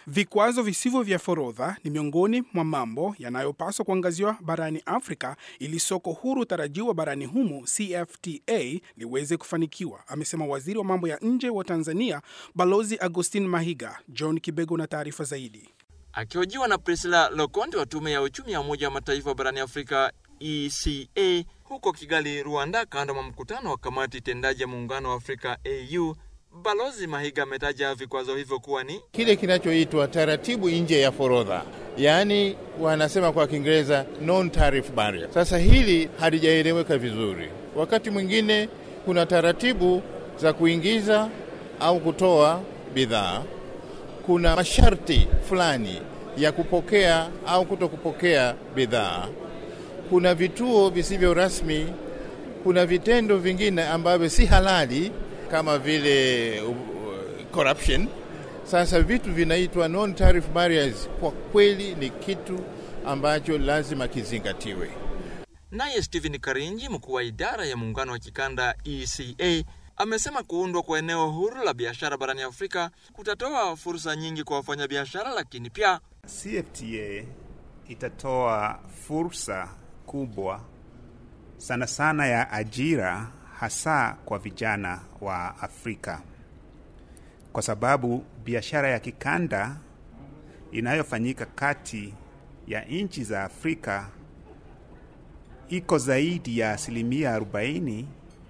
Vikwazo visivyo vya forodha ni miongoni mwa mambo yanayopaswa kuangaziwa barani Afrika ili soko huru tarajiwa barani humo CFTA liweze kufanikiwa, amesema waziri wa mambo ya nje wa Tanzania Balozi Agustin Mahiga. John Kibego na taarifa zaidi. Akihojiwa na Priscilla Lokonde wa tume ya uchumi ya Umoja wa Mataifa barani Afrika ECA huko Kigali, Rwanda, kando mwa mkutano wa kamati tendaji ya muungano wa Afrika AU, Balozi Mahiga ametaja vikwazo hivyo kuwa ni kile kinachoitwa taratibu nje ya forodha, yaani wanasema kwa Kiingereza non tariff barrier. Sasa hili halijaeleweka vizuri. Wakati mwingine kuna taratibu za kuingiza au kutoa bidhaa, kuna masharti fulani ya kupokea au kuto kupokea bidhaa, kuna vituo visivyo rasmi, kuna vitendo vingine ambavyo si halali kama vile uh, corruption. Sasa vitu vinaitwa non tariff barriers, kwa kweli ni kitu ambacho lazima kizingatiwe. Naye Stephen Karinji, mkuu wa idara ya muungano wa kikanda ECA, amesema kuundwa kwa eneo huru la biashara barani Afrika kutatoa fursa nyingi kwa wafanyabiashara, lakini pia CFTA itatoa fursa kubwa sana sana ya ajira hasa kwa vijana wa Afrika, kwa sababu biashara ya kikanda inayofanyika kati ya nchi za Afrika iko zaidi ya asilimia 40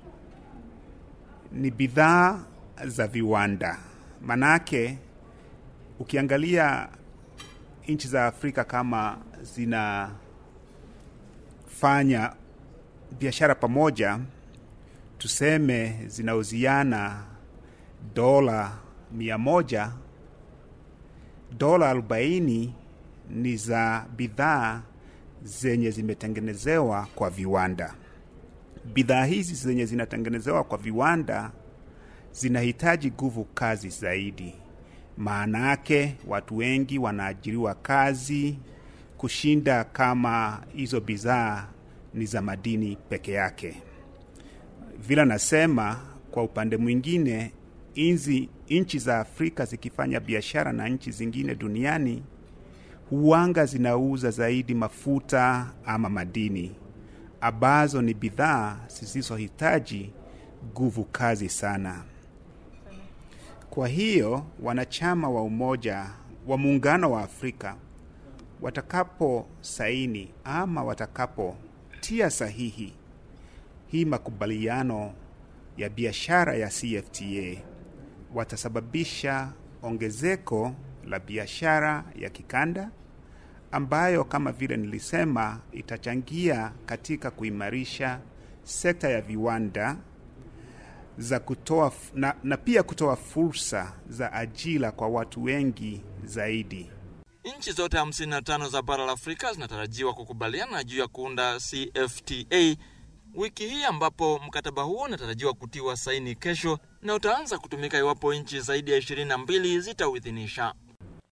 ni bidhaa za viwanda. Manake ukiangalia nchi za Afrika kama zinafanya biashara pamoja tuseme zinauziana dola mia moja, dola arobaini ni za bidhaa zenye zimetengenezewa kwa viwanda. Bidhaa hizi zenye zinatengenezewa kwa viwanda zinahitaji nguvu kazi zaidi. Maana yake watu wengi wanaajiriwa kazi kushinda kama hizo bidhaa ni za madini peke yake. Vile nasema kwa upande mwingine, inzi nchi za Afrika zikifanya biashara na nchi zingine duniani, huanga zinauza zaidi mafuta ama madini ambazo ni bidhaa zisizohitaji nguvu kazi sana. Kwa hiyo wanachama wa umoja wa muungano wa Afrika watakapo saini ama watakapotia sahihi hii makubaliano ya biashara ya CFTA watasababisha ongezeko la biashara ya kikanda ambayo kama vile nilisema itachangia katika kuimarisha sekta ya viwanda za kutoa na, na pia kutoa fursa za ajira kwa watu wengi zaidi. Nchi zote 55 za bara la Afrika zinatarajiwa kukubaliana juu ya kuunda CFTA wiki hii ambapo mkataba huo unatarajiwa kutiwa saini kesho na utaanza kutumika iwapo nchi zaidi ya 22 zitauidhinisha.